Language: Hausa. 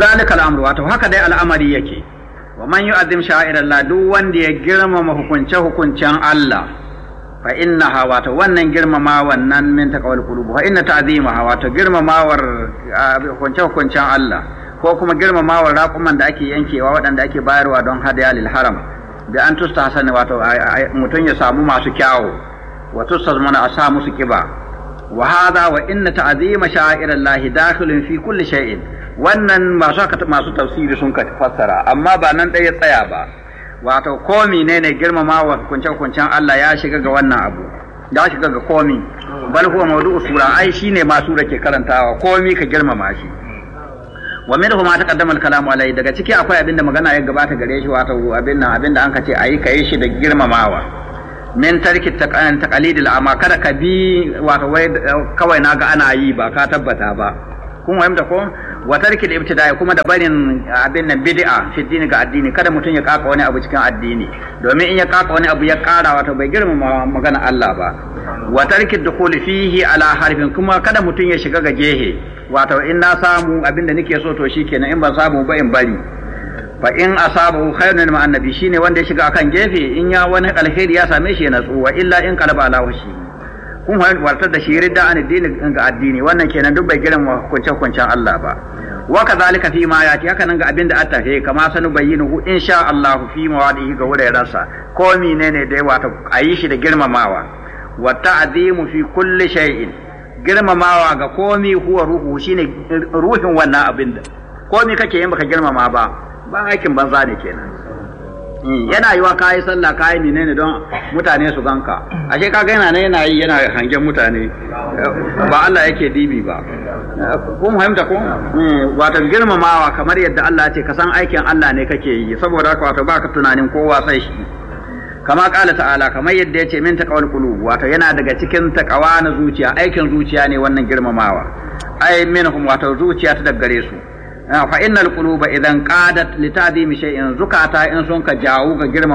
zalika al'amru wato haka dai al'amari yake wa man yu'azzim sha'irallah duk wanda ya girmama hukunce hukuncen Allah fa innaha wato wannan girmama wannan min taqwal qulub fa inna ta'zimaha wato girmamawar hukunce hukuncen Allah ko kuma girmamawar raƙuman da ake yankewa waɗanda ake bayarwa don hadaya lil haram da an tusta hasan wato mutum ya samu masu kyawu wa tusta mana a sa musu kiba wa hadha wa inna ta'zima sha'irallahi dakhilun fi kulli shay'in wannan masu masu tafsiri sun ka fassara amma ba nan ɗaya tsaya ba wato komi ne ne girmama wa hukunce-hukuncen Allah ya shiga ga wannan abu ya shiga ga komi bal huwa mawdu'u sura ai shine ma sura ke karantawa komi ka girmama shi wa minhu ma taqaddama al-kalamu alai daga ciki akwai abin da magana ya gabata gare shi wato abin nan abin da an ka ce ayi kai shi da girmamawa min tarki taqalidil amma kada ka bi wato wai kawai naga ana yi ba ka tabbata ba kun fahimta ko wa tarki da ibtida'i kuma da barin abin nan bid'a fi dini ga addini kada mutum ya kaka wani abu cikin addini domin in ya kaka wani abu ya kara wato bai girmama magana Allah ba wa tarki dukhuli fihi ala harfin kuma kada mutum ya shiga ga gehe wato in na samu abin da nake so to shikenan in ban samu ba in bari fa in asabahu khairun ma annabi shine wanda ya shiga akan gefe in ya wani alheri ya same shi ya natsu wa illa in qalaba ala washi kun wartar da shi ridda an addini ga addini wannan kenan duk bai girma hukuncen hukuncen Allah ba wa kadhalika fi ma yati haka nan ga abin da attafe kama sanu bayyinu insha Allah fi mawadihi ga wurarensa ko menene da wato ayi shi da girmamawa wa ta'zimu fi kulli shay'in girmamawa ga komi huwa ruhu shine ruhin wannan abin da komi kake yin baka girmama ba ba aikin banza ne kenan yana yiwa kayi sallah kayi menene don mutane su ganka ashe ka ga yana yana yi yana hangen mutane ba Allah yake dibi ba kun fahimta ko wato girmamawa kamar yadda Allah ce ka san aikin Allah ne kake yi saboda haka wato baka tunanin kowa sai shi kama kala ta'ala kamar yadda ya ce min taqawal qulub wato yana daga cikin taqawa na zuciya aikin zuciya ne wannan girmamawa ai minhum wato zuciya ta daggare su fa innal quluba idan qadat li ta'zimi shay'in zukata in sun ka jawo ga girma